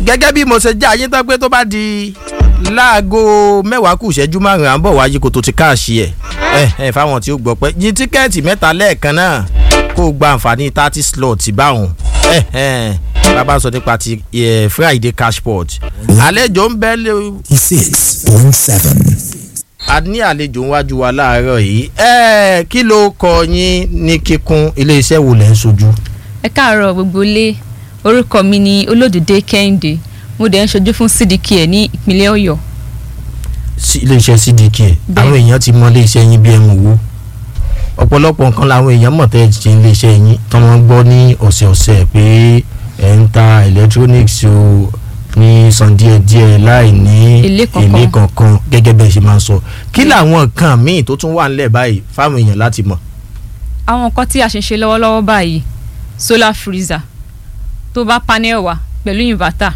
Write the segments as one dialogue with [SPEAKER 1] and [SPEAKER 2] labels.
[SPEAKER 1] gẹ́gẹ́ bí mo ṣe jẹ́ ayé tán pé tó bá di láago mẹ́wàá kù ìṣẹ́jú márùn-ún à ń bọ̀ wáyé kó tó ti káàṣì ẹ̀ ẹ̀ ẹ̀ fáwọn tí ó gbọ́ pé yín tíkẹ́ẹ̀tì mẹ́ta lẹ́ẹ̀kan náà kó o gba àǹfààní thirty slot báwọn ẹ̀ ẹ̀ bàbá sọ nípa ti eh, friday cashport àlejò ń bẹ́ lé
[SPEAKER 2] six point seven.
[SPEAKER 1] a ní àlejò ńwájú wa láàárọ̀ yìí ẹ̀ kí ló kọ yín ní kíkún iléeṣẹ́ wo lẹ́ ń sojú.
[SPEAKER 3] ẹ káàárọ̀ gbogbo ilé orúkọ mi ni olódùdé kẹ́hìndé mo dẹ̀ ń ṣojú fún cdk ẹ̀ ní ìpínlẹ̀ ọ̀yọ́
[SPEAKER 1] sí iléeṣẹ́ cdk àwọn èèyàn ti mọ iléeṣẹ́ yín bí ẹmu wo ọ̀pọ̀lọpọ̀ nǹkan làwọn èèyàn mọ̀ tẹ́ ẹ ṣe iléeṣẹ́ yín tí wọ́n gbọ́ ní ọ̀sẹ̀ọ̀sẹ̀ pé ẹ̀ ń ta electronics o ní san díẹ̀díẹ̀ láì ní
[SPEAKER 3] Èlé kankan.
[SPEAKER 1] èlé kankan gẹ́gẹ́ bẹ́ẹ̀ ṣe máa ń sọ kí làwọn nǹkan míì tó tún wà ńlẹ̀ báyìí fáwọn èèyàn láti mọ̀.
[SPEAKER 3] àwọn nǹkan tí a ṣe ń ṣe lọ́wọ́lọ́wọ́ báyìí solar freezer tó bá panel wà pẹ̀lú inverter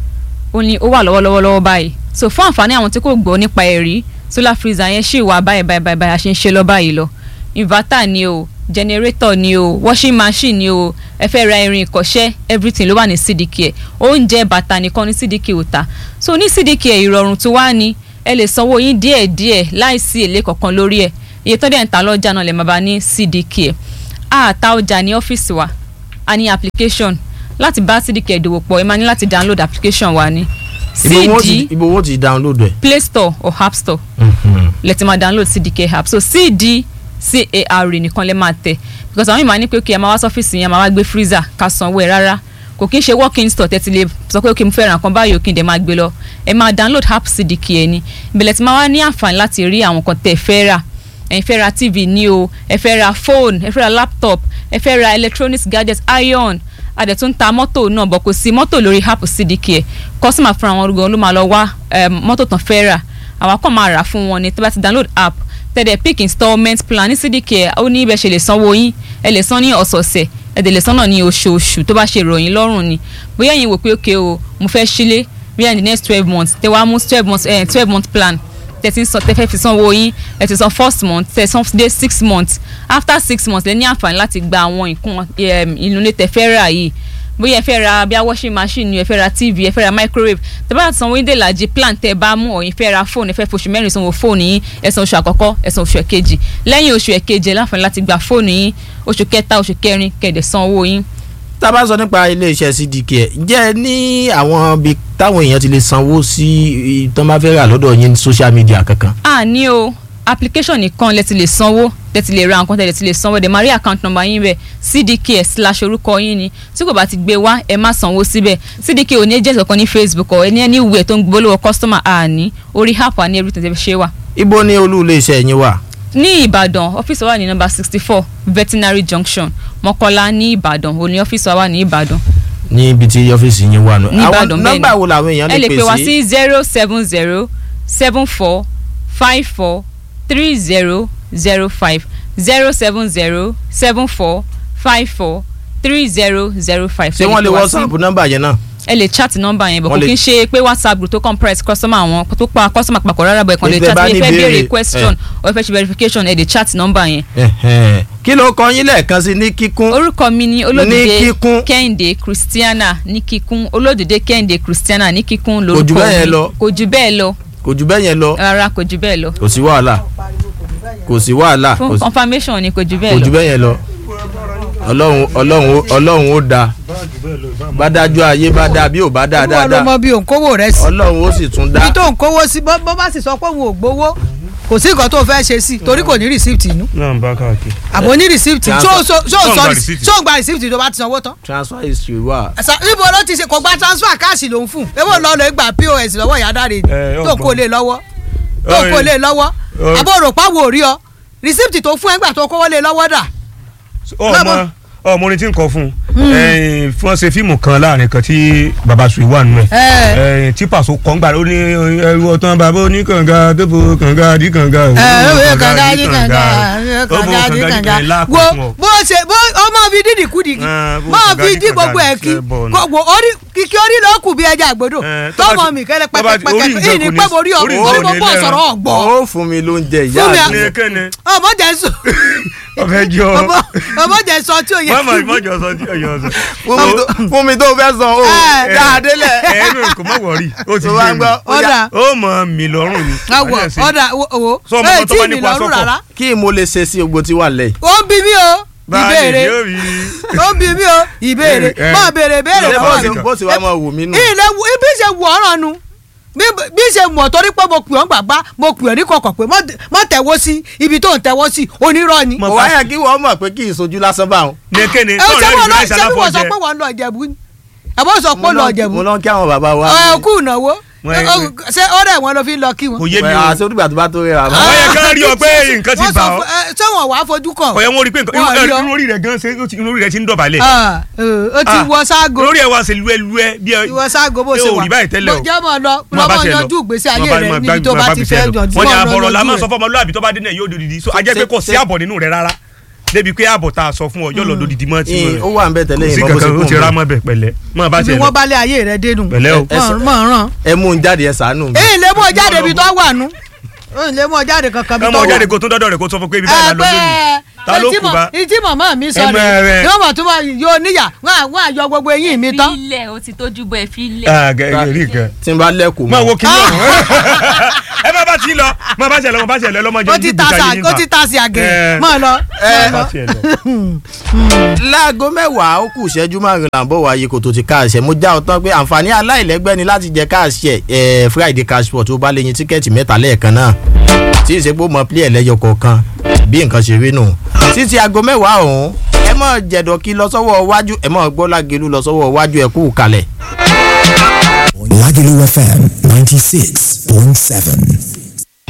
[SPEAKER 3] ó ní ó wà lọ́wọ́lọ́wọ́ lọ́wọ́ báyìí so fún àǹfààní àwọn tí kò gbọ́ nípa ẹ̀ rí solar freezer yẹn ṣì wà báyìí báyìí báyìí báyìí a ṣe ń ṣe lọ báyìí lọ inverter ni o generator ni o washing machine ni o ẹ fẹ́ ra irin ìkọ́ṣẹ́ everything ló wà ní cdk ẹ̀ oúnjẹ bàtà nìkan ní cdk ò ta so ní cdk ẹ̀ ìrọ̀rùn tó wá ní ẹ lè sanwó yín díẹ̀díẹ̀ láìsí èlé kankan lórí ẹ̀ iye tó dẹ̀ ń ta lọ́jà náà lè máa bá ní cdk ẹ̀ a ta ọjà ní ọ́fíìsì wa a ní application láti bá cdk ìdòwò pọ̀ ẹ máa ní láti download application wa ní
[SPEAKER 1] ibo wọn ti
[SPEAKER 3] cd
[SPEAKER 1] ibo wọn ti download ẹ̀.
[SPEAKER 3] play store or app store lẹ ti máa download cdk app so cd car nìkan lẹ máa tẹ because àwọn ìmọ̀ ní pé okay ẹ máa wá sọ́fíìsì yẹn ẹ máa wá gbé freezer ká sanwó ẹ rárá kò kí n ṣe walk-in store tẹ́tí lè sọ pé okay mo fẹ́ ra nǹkan báyìí òkè dẹ̀ máa gbé lọ ẹ máa download app cdk ẹ ní ìbẹ̀lẹ̀ tí máa wá ní àǹfààní láti rí àwọn kan tẹ́ ẹ fẹ́ rà ẹ fẹ́ ra tv ní o ẹ fẹ́ ra phone ẹ fẹ́ ra laptop ẹ fẹ́ ra electronics gadgets iron adẹ̀ tún ta mọ́tò náà bọ̀ kò sí mọ́tò lórí app cdk ẹ̀ kọ́sìmà fúnra wọn gan ló máa lọ wá em, mọ́tò tán fẹ́ rà àwa kàn máa rà fún wọn ni tí wọ́n bá ti download app tẹ̀lé pick installment plan ní cdk ẹ̀ ó ní ibẹ̀ ṣe lè sanwó yín ẹ lè san ní ọ̀sọ̀ọ̀sẹ̀ ẹ dẹ̀ lè san náà ní oṣooṣù tó bá ṣe ìròyìn lọ́rùn ni bóyá ẹ̀yin wò pé okay o mo fẹ́ sílé bóyá in the next twelve months tẹ wá mú twelve months eh, twelve month plan tẹ ti ń san tẹ fẹ́ fi sanwó yín ẹ ti san first month tẹ san dé six months after six months lẹ ní àǹfààní láti gba àwọn nǹkan em, inú ilé tẹ fẹ́ rà yìí bóyá ẹ fẹ́ ra bí a washing machine ni ẹ fẹ́ ra tv ẹ fẹ́ ra microwave tẹ bá sanwó yín dé ìlàjì plan tẹ bá mú ọ̀yin fẹ́ ra fóònù ẹ fẹ́ foṣù mẹ́rin sanwó fóònù yín ẹ san oṣù àkọ́kọ́ ẹ san oṣù ẹ̀kejì lẹ́yìn oṣù ẹ̀kejì ẹ láǹfààní láti gba fóònù yín oṣù kẹta oṣù kẹrin kẹ̀dẹ̀ san owó yín
[SPEAKER 1] tá a bá sọ nípa iléeṣẹ́ cdk ẹ̀ ǹjẹ́ ẹ ní àwọn ibi táwọn èèyàn ti lè sanwó sí i tó máa fẹ́ rà lọ́dọ̀ yín ní social media kankan.
[SPEAKER 3] a ní o application nìkan lẹ ti lè sanwó lẹ ti lè ra nǹkan tẹ ti lè sanwó ẹ dẹ̀ máa rí account number yín bẹ̀ cdk slash orúkọ yín ni tí kò bá ti gbé wá ẹ má sanwó síbẹ̀ cdk ò ní agent kankan ní facebook ọ̀ ẹni ẹni ìwé tó ń gbólóhùn customer a ní orí app wa ní everything tẹ fi ṣe wà.
[SPEAKER 1] ibo ni olú iléeṣẹ́ yín wà.
[SPEAKER 3] ní ìbàdàn ọ́fíìsì wa wà ní nọ́mbà sixty four veterinary junction mọ́kọ́lá ní ìbàdàn òní ọ́fíìsì wa wà ní ìbàdàn
[SPEAKER 1] ní ibi tí ọ́fíìsì yín wà nù.
[SPEAKER 3] ní ìbàdàn bẹ́ẹ̀ ni
[SPEAKER 1] nọ́mbà wo làwọn èèyàn
[SPEAKER 3] ẹ
[SPEAKER 1] lè
[SPEAKER 3] lè pè wá
[SPEAKER 1] pè sí.
[SPEAKER 3] sí zero seven zero seven four five four three zero zero five zero seven zero seven four five four three zero zero five.
[SPEAKER 1] ṣé wọ́n lè whatsapp nọ́mbà yẹn náà.
[SPEAKER 3] ẹ lè chat nọ́mbà yẹn bọ̀
[SPEAKER 1] Wọ́n
[SPEAKER 3] kò
[SPEAKER 1] lè-
[SPEAKER 3] kí n ṣe pé whatsapp group tó compress customer àwọn tó pa customer papọ̀ rárá bọ̀ ẹ̀ kàn lè
[SPEAKER 1] Ní tẹ́
[SPEAKER 3] chat
[SPEAKER 1] bá
[SPEAKER 3] ní
[SPEAKER 1] ní
[SPEAKER 3] fẹ́
[SPEAKER 1] ìbéèrè,
[SPEAKER 3] béèrè question or ẹ fẹ́ ṣe verification ẹ lè chat nọ́mbà yẹn.
[SPEAKER 1] Ẹ̀hẹ̀n. kí ló kọ yín lẹ́ẹ̀kan sí ní kíkún.
[SPEAKER 3] orúkọ mi ni
[SPEAKER 1] Ní
[SPEAKER 3] olódìdé
[SPEAKER 1] kíkún.
[SPEAKER 3] kẹ́hìndé christiana ní kíkún olódìdé kẹ́hìndé christiana ní kíkún
[SPEAKER 1] Kò jù
[SPEAKER 3] lórúkọ
[SPEAKER 1] bẹ́ẹ̀ yẹn
[SPEAKER 3] mi
[SPEAKER 1] lọ.
[SPEAKER 3] kò jù bẹ́ẹ̀ lọ
[SPEAKER 1] kò jù bẹ́ẹ̀ yẹn lọ
[SPEAKER 3] rárá kò jù bẹ́ẹ̀ lọ
[SPEAKER 1] kò sí wàhálà kò sí wàhálà kò
[SPEAKER 3] fún
[SPEAKER 1] sí-
[SPEAKER 3] confirmation ni kò jù
[SPEAKER 1] kò
[SPEAKER 3] bẹ́ẹ̀
[SPEAKER 1] jù
[SPEAKER 3] lọ.
[SPEAKER 1] bẹ́ẹ̀ yẹn lọ ọlọ́run ọlọ́run ó- ọlọ́run ó da bá dájú ayé bá dáa bí ò bá dáa
[SPEAKER 4] olúwa ló
[SPEAKER 1] dáadáa
[SPEAKER 4] mọ bí òǹkówó rẹ sí
[SPEAKER 1] ọlọ́run ó sì tún dá
[SPEAKER 4] ibi tó òǹkówó sí bó bó bá sì sọ pé òun ò gbowó kò sí nǹkan tó fẹ́ ṣe sí torí kò ní rìsíìtì inú
[SPEAKER 5] náà ń bá káàkiri.
[SPEAKER 4] àbò ní rìsíìtì
[SPEAKER 1] Transfer.
[SPEAKER 4] ṣó ṣó ṣó
[SPEAKER 5] Ṣó ń gba
[SPEAKER 4] sọ
[SPEAKER 5] receipt?
[SPEAKER 4] ṣó ń gba rìsíìtì tó bá ti sanwó tán.
[SPEAKER 1] transfer history wà
[SPEAKER 4] Ẹ̀sà níbo ló ti ṣe kò gba transfer káàsì lòún fún ebo lọ lọ gba pos lọ́wọ́ ìyá dáre ni
[SPEAKER 5] Ẹ,
[SPEAKER 4] tó
[SPEAKER 5] ọgbọ́n.
[SPEAKER 4] kò lè lọ́wọ́ tó
[SPEAKER 5] Ọ̀rẹ́.
[SPEAKER 4] kò lè lọ́wọ́
[SPEAKER 5] Ọ̀rẹ́.
[SPEAKER 4] àbò rò pàwọ̀ òrí ọ rìsíìtì tó fún ẹgbà tó kówó lé lọ́wọ́ dà
[SPEAKER 5] ọmọ ọmọ orin tí ń kọ fún un fún ṣe fíìmù kan láàrin kan tí baba sùn wà nù ẹ tí pàṣẹ kọ́ ń gbà ó ní ẹrú ọtán bàbá oníkànga tó fo kànga dí kànga
[SPEAKER 4] ẹ ẹ kànga yí kànga kànga yí kànga wo bó ṣe bó ọmọ fi dídì kú dìgì
[SPEAKER 5] Eh, bó
[SPEAKER 4] máa
[SPEAKER 5] kànga
[SPEAKER 4] fi
[SPEAKER 5] yí
[SPEAKER 4] dí
[SPEAKER 5] kànga
[SPEAKER 4] gbogbo ẹ̀ kí
[SPEAKER 5] ṣe bọ̀ ni.
[SPEAKER 4] gbogbo orí kíkí orí ló kù bí ẹja àgbòdo
[SPEAKER 5] Eh, tó bá
[SPEAKER 4] tọmọ
[SPEAKER 5] ti-
[SPEAKER 4] mi kẹlẹ
[SPEAKER 5] tó bá ti- orí
[SPEAKER 4] pẹpẹpẹpẹ
[SPEAKER 5] nǹkan
[SPEAKER 4] ìní
[SPEAKER 5] kò ní-
[SPEAKER 4] pẹ́ mo rí ọ
[SPEAKER 5] orí
[SPEAKER 4] orí
[SPEAKER 5] nǹkan
[SPEAKER 4] mo
[SPEAKER 5] ò ní
[SPEAKER 4] bọ́
[SPEAKER 5] lẹ́ran.
[SPEAKER 4] sọ̀rọ̀ ọ̀gbọ́
[SPEAKER 1] ó fún mi lóúnjẹ ìyá
[SPEAKER 4] Fún mi
[SPEAKER 1] mi
[SPEAKER 4] à-
[SPEAKER 5] ní kẹ́ni
[SPEAKER 4] ọmọ jẹ́ sùn
[SPEAKER 5] ọ̀fẹ́ jọ
[SPEAKER 4] ọmọ ọmọ jẹ sọ tí ò yẹ
[SPEAKER 5] mọ́mọ́
[SPEAKER 4] kí
[SPEAKER 5] ìmọ̀jọ sọ tí ọ̀yọ́ sọ.
[SPEAKER 1] fún mi tó- fún mi tó fẹ́ san o
[SPEAKER 4] Ẹ.
[SPEAKER 1] dáadélẹ̀
[SPEAKER 5] ẹ̀ẹ́nù kò mọ̀ wọ̀rí ó ti
[SPEAKER 1] tó bá
[SPEAKER 5] yé
[SPEAKER 1] ń
[SPEAKER 5] mi
[SPEAKER 1] gbọ́ ó yá,
[SPEAKER 4] ọ̀dà
[SPEAKER 5] ó mọ̀ mí lọ́rùn ni.
[SPEAKER 4] awọ
[SPEAKER 5] Wọ́n ṣe-
[SPEAKER 4] ọ̀dà owó
[SPEAKER 5] Sọ ọmọ
[SPEAKER 4] ẹ̀
[SPEAKER 5] kan tó
[SPEAKER 4] tí
[SPEAKER 5] bá
[SPEAKER 4] mi
[SPEAKER 5] nípa
[SPEAKER 4] lọ́rùn
[SPEAKER 5] sọ́kọ̀.
[SPEAKER 4] rárá
[SPEAKER 1] kí mo lè ṣe sí ogbó tí wà lẹ́yìn.
[SPEAKER 4] ó ń bí mi o
[SPEAKER 5] Báyìí
[SPEAKER 4] ìbéèrè
[SPEAKER 5] yóò rí.
[SPEAKER 4] ó ń bí mi o ìbéèrè
[SPEAKER 5] Eh.
[SPEAKER 4] mọ béèrè béèrè
[SPEAKER 1] ṣé bó
[SPEAKER 4] lọ́wọ́
[SPEAKER 1] ṣe
[SPEAKER 4] mi
[SPEAKER 1] bó ṣe wá máa wù mí nù.
[SPEAKER 4] ilé ibi ṣe wù ọ́ràn nu bí bí ṣe mọ̀ torí pé mo pè ọ́ gbàgbá mo pè ọ́ ní kọ̀kọ̀ pé mọ̀ tẹ̀wọ́ sí ibi tó ń tẹ̀wọ́ sí onírọ́ ni.
[SPEAKER 5] Mo
[SPEAKER 1] kò wáyà kí wọ́n mọ̀ pé kí ìsojú lásán bá wọn.
[SPEAKER 5] ní kéne
[SPEAKER 4] ẹ
[SPEAKER 5] tó
[SPEAKER 4] ṣé
[SPEAKER 5] rẹ̀
[SPEAKER 4] wọ́n
[SPEAKER 5] rí
[SPEAKER 4] lọ
[SPEAKER 5] láìsí
[SPEAKER 4] ṣé wọ́n sọ
[SPEAKER 5] aláfọ̀jẹ́.
[SPEAKER 4] pé wọ́n lọ Ìjẹ̀bú ni ẹ bọ́ sọ pé ó lọ Ìjẹ̀bú
[SPEAKER 1] mo lọ kí àwọn bàbá wa.
[SPEAKER 4] ẹ kú ìnáwó
[SPEAKER 5] Wọ́n ẹ-
[SPEAKER 4] Ó- ṣé ọ̀rẹ́ wọn ló fi lọ kí wọn.
[SPEAKER 5] kò yé mi
[SPEAKER 1] Wẹ̀,
[SPEAKER 5] o
[SPEAKER 1] àti olùgbà tó bá tó rẹ̀ àmọ́.
[SPEAKER 5] Wọ́n yẹ kán rí ọ pé nǹkan ti
[SPEAKER 4] Wọ́n
[SPEAKER 5] bà
[SPEAKER 4] sọ
[SPEAKER 5] ọ́.
[SPEAKER 4] fún- ẹ, ṣé wọn wàá fojú kàn.
[SPEAKER 5] ọ̀yẹ́ wọn rí pé nǹkan
[SPEAKER 4] Wọ́n rí ọ.
[SPEAKER 5] inú orí rẹ̀ gan ṣe ó ti- inú orí rẹ̀ ti ń dọ̀bálẹ̀.
[SPEAKER 4] Ah, eh, ó ti
[SPEAKER 5] Ah,
[SPEAKER 4] wọ ságo
[SPEAKER 5] lórí ẹ̀ wá ṣe luẹ́luẹ́ bí ẹ.
[SPEAKER 4] ìwọ ságo bó
[SPEAKER 5] ẹ
[SPEAKER 4] ṣe
[SPEAKER 5] ò
[SPEAKER 4] wà
[SPEAKER 5] rí báyìí tẹ́lẹ̀ o.
[SPEAKER 4] jẹ́ mọ̀ lọ
[SPEAKER 5] Máa bá
[SPEAKER 4] lọ́mọ
[SPEAKER 5] tiẹ̀ lọ.
[SPEAKER 4] yanjú ìgbésí
[SPEAKER 5] Máa
[SPEAKER 4] ayé
[SPEAKER 5] bá-
[SPEAKER 4] rẹ
[SPEAKER 5] máa
[SPEAKER 4] níbi
[SPEAKER 5] gbá-
[SPEAKER 4] tó
[SPEAKER 5] máa
[SPEAKER 4] bá
[SPEAKER 5] bá
[SPEAKER 4] ti
[SPEAKER 5] gbèsè
[SPEAKER 4] fẹ́
[SPEAKER 5] lọ.
[SPEAKER 4] yanjú
[SPEAKER 5] wọ́n ní
[SPEAKER 4] mọ́
[SPEAKER 5] àbọ̀rọ̀ la
[SPEAKER 4] yanjú
[SPEAKER 5] máa
[SPEAKER 4] rẹ̀.
[SPEAKER 5] sọ fún ọmọlúwàbí tó bá dé náà yóò dòdìdí so ajẹ́ pé kò sí àbọ̀ nínú rẹ̀ rárá débi pé àbọ̀ tá a sọ fún ọ yóò lọ dòdìdí mọ́ ti
[SPEAKER 1] Ìyìn, ó wà ń bẹ tẹ́lẹ̀
[SPEAKER 5] kò sí
[SPEAKER 1] ìmọ̀ bó ṣe
[SPEAKER 5] kankan ó
[SPEAKER 1] kún
[SPEAKER 5] ti
[SPEAKER 1] un
[SPEAKER 5] rá
[SPEAKER 1] bẹ́ẹ̀.
[SPEAKER 5] mọ́ bẹ̀ pẹ̀lẹ́ mọ́ bá
[SPEAKER 4] ibi
[SPEAKER 5] tiẹ̀ lọ.
[SPEAKER 4] wọn bá lé ayé rẹ dénú
[SPEAKER 5] Pẹ̀lẹ́ o.
[SPEAKER 4] mọ̀ mọ̀ ràn.
[SPEAKER 1] ẹ mú un jáde ẹ sànú mi.
[SPEAKER 4] èyí lè mú ọ jáde ibi tó wà nú èyí lè mú ọ jáde kankan ibi tó
[SPEAKER 5] ọmọ
[SPEAKER 4] wà
[SPEAKER 5] jáde kó tún dọ́dọ̀ rẹ̀ kó sọ fún pé ibi báyìí la lọ lónìí ta ló kù bá.
[SPEAKER 4] ìtí màmá mi sọ
[SPEAKER 5] Ẹ mọ̀
[SPEAKER 4] rẹ̀
[SPEAKER 5] rẹ̀.
[SPEAKER 4] yóò mọ̀ tó bá yóò níyà wọ́n á- wọ́n á yọ gbogbo eyín mi tán.
[SPEAKER 3] filẹ̀ o ti tójú bọ́ ẹ filẹ̀.
[SPEAKER 5] Ah, gẹ- gẹ- rí nǹkan.
[SPEAKER 1] tí n bá lẹ́kùn
[SPEAKER 5] máa wo
[SPEAKER 1] mọ́.
[SPEAKER 5] kí ló ẹ má bá ti lọ má bá tiẹ̀ lọ má bá tiẹ̀ lọ lọ́mọ jẹ́
[SPEAKER 4] ó ti ta sa ó ti ta sí àgẹ̀
[SPEAKER 5] Eh.
[SPEAKER 4] mọ̀ lọ.
[SPEAKER 1] Eh.
[SPEAKER 4] mọ̀ lọ.
[SPEAKER 1] láago mẹ́wàá ó kù ìṣẹ́jú márùn-ún là ń bọ̀ wáyé kò tó ti káàṣẹ mo já ọ tán pé àǹfààní aláìlẹ́gbẹ́ ni láti jẹ káàṣẹ ẹ̀ friday cashport tó bá lè yin tíkẹ́ẹ̀tì mẹ́ta lẹ́ẹ̀kan náà tí ìṣepò mọ pílẹ̀ lẹ́yọ kọ̀ọ̀kan bí nǹkan ṣe rí nù títí aago mẹ́wàá ọ̀hún ẹ mọ̀ jẹ̀dọ̀ kí lọ sọ́wọ́ iwájú ẹ mọ̀ gbọ́ lágelu lọ sọ́wọ́ iwájú ẹ kú kalẹ̀.
[SPEAKER 2] Lagelu FM 96.7.